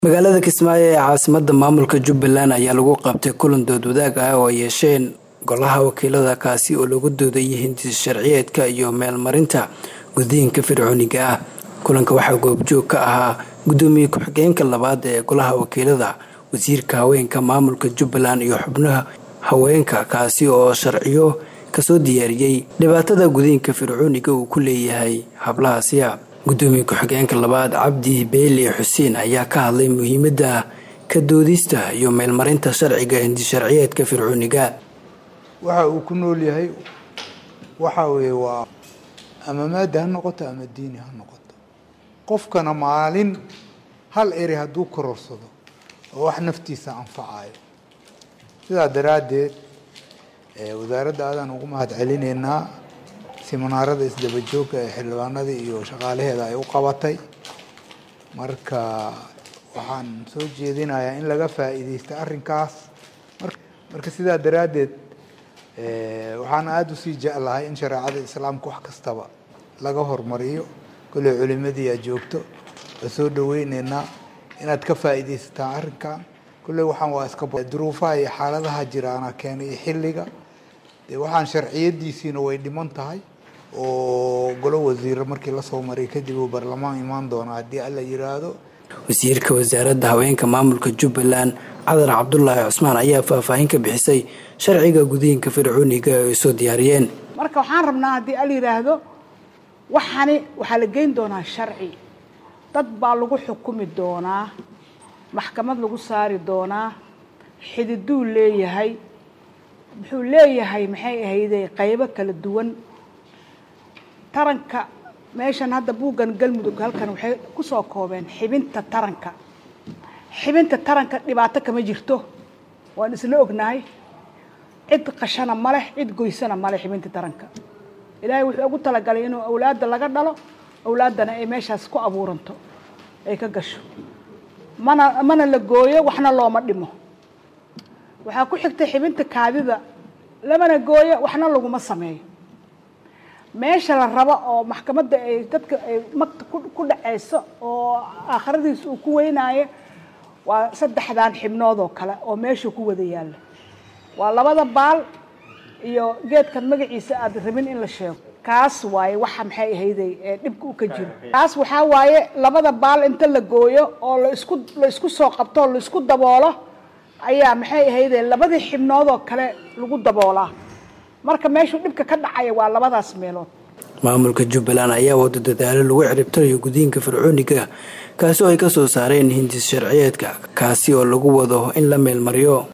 magaalada kismaayo ee caasimada maamulka jubbaland ayaa lagu qabtay kulan dood wadaag ah oo ay yeesheen golaha wakiilada kaasi oo lagu doodayay hindis sharciyeedka iyo meelmarinta guddiinka fircooniga ah kulanka waxaa goobjoog ka ahaa guddoomiye ku-xigeenka labaad ee golaha wakiilada wasiirka haweenka maamulka jubbaland iyo xubnaha haweenka kaasi oo sharciyo kasoo diyaariyey dhibaatada gudiinka fircooniga uu ku leeyahay hablahaasiya guddoomiye ku-xigeenka labaad cabdi beeli xuseen ayaa ka hadlay muhiimada ka doodista iyo meelmarinta sharciga hindisharciyeedka fircooniga waxa uu ku nool yahay waxa weeye waa ama maada ha noqoto ama diini ha noqoto qofkana maalin hal eri hadduu kororsado oo wax naftiisa anfacayo sidaa daraaddeed wasaaradda aadaan ugu mahad celinaynaa siminaarada isdaba joogga ee xildhibaanadii iyo shaqaalaheeda ay u qabatay marka waxaan soo jeedinayaa in laga faa'iideysta arrinkaas marka sidaa daraaddeed waxaan aada usii jeclahay in shareecada islaamka wax kastaba laga hormariyo kolley culimadii aad joogto waa soo dhaweyneynaa inaad ka faa'iideysataan arrinkan kolley waxaan waa iska duruufaha iyo xaaladaha jiraana keenay iyo xilliga dee waxaan sharciyadiisiina way dhiman tahay oo golo wasiiro markii lasoo maray kadib uu baarlamaan imaan doona haddii alla yiraahdo wasiirka wasaaradda haweenka maamulka jubbaland cadar cabdulaahi cusmaan ayaa faahfaahin ka bixisay sharciga gudiinka fircooniga ay soo diyaariyeen marka waxaan rabnaa haddii al yidhaahdo waxani waxaa la geyn doonaa sharci dad baa lagu xukumi doonaa maxkamad lagu saari doonaa xididuu leeyahay muxuu leeyahay maxay ahayde qaybo kala duwan taranka meeshan hadda buuggan galmudug halkan waxay kusoo koobeen xibinta taranka xibinta taranka dhibaato kama jirto waan isla ognahay cid qashana ma leh cid goysana ma leh xibinta taranka ilaahay wuxuu ugu talagalay inuu awlaadda laga dhalo awlaaddana ay meeshaas ku abuuranto ay ka gasho mana mana la gooyo waxna looma dhimo waxaa ku xigta xibinta kaadida lamana gooyo waxna laguma sameeyo meesha la rabo oo maxkamadda ay dadka ay magta ku dhaceyso oo aakhiradiisa uu ku weynaayo waa saddexdan xibnood oo kale oo meesha ku wada yaalla waa labada baal iyo geedkan magaciisa aad rabin in la sheego kaas waaye waxa maxay ahayday ee dhibka u ka jiro kaas waxaa waaye labada baal inta la gooyo oo la isku la isku soo qabto oo la isku daboolo ayaa maxay ahayday labadii xibnood oo kale lagu daboolaa marka meeshuu dhibka ka dhacaya waa labadaas meelood maamulka jubbaland ayaa wada dadaalo lagu ciribtirayo gudiinka fircooniga kaasi oo ay ka soo saareen hindis sharciyeedka kaasi oo lagu wado in la meelmariyo